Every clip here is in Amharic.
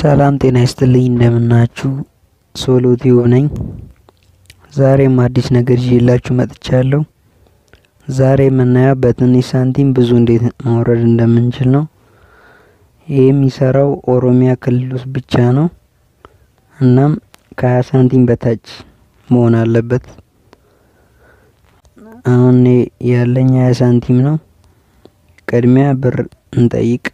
ሰላም ጤና ይስጥልኝ እንደምናችሁ ሶሎ ቲዩብ ነኝ። ዛሬም አዲስ ነገር ይዤላችሁ መጥቻለሁ። ዛሬ የምናየው በትንሽ ሳንቲም ብዙ እንዴት ማውረድ እንደምንችል ነው። ይህ የሚሰራው ኦሮሚያ ክልል ውስጥ ብቻ ነው። እናም ከሀያ ሳንቲም በታች መሆን አለበት። አሁን ያለኝ ሀያ ሳንቲም ነው። ቅድሚያ ብር እንጠይቅ።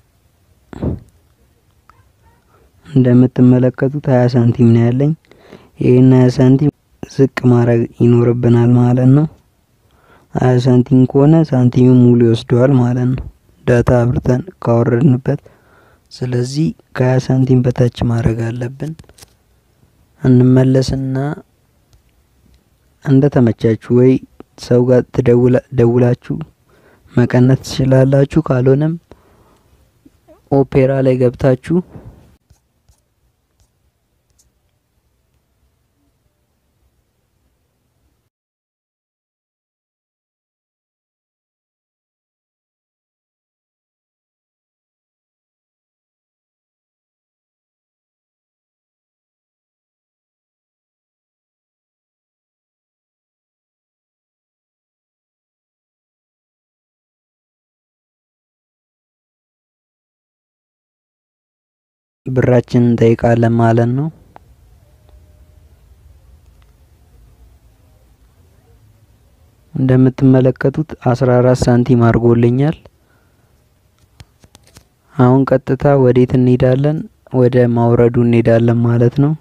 እንደምትመለከቱት ሀያ ሳንቲም ነው ያለኝ። ይህን ሀያ ሳንቲም ዝቅ ማድረግ ይኖርብናል ማለት ነው። ሀያ ሳንቲም ከሆነ ሳንቲሙ ሙሉ ይወስደዋል ማለት ነው፣ ዳታ አብርተን ካወረድንበት። ስለዚህ ከሀያ ሳንቲም በታች ማድረግ አለብን። እንመለስና እንደ ተመቻችሁ ወይ ሰው ጋር ደውላችሁ መቀነስ ትችላላችሁ። ካልሆነም ኦፔራ ላይ ገብታችሁ ብራችንን እንጠይቃለን ማለት ነው። እንደምትመለከቱት አስራ አራት ሳንቲም አድርጎልኛል። አሁን ቀጥታ ወዴት እንሄዳለን? ወደ ማውረዱ እንሄዳለን ማለት ነው።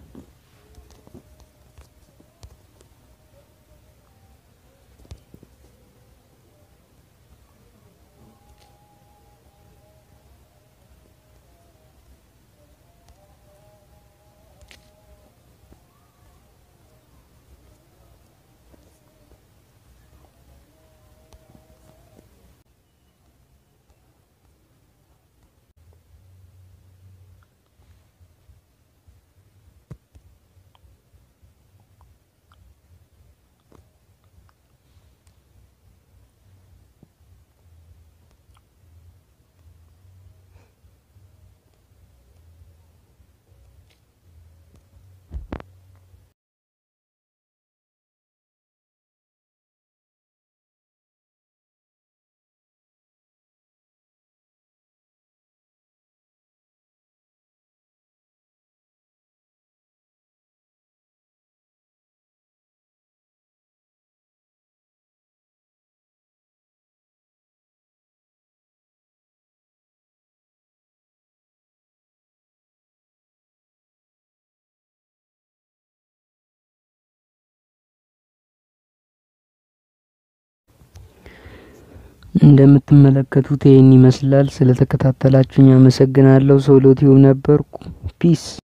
እንደምትመለከቱት ይህን ይመስላል። ስለተከታተላችሁኝ አመሰግናለሁ። ሶሎ ቲዩብ ነበርኩ። ፒስ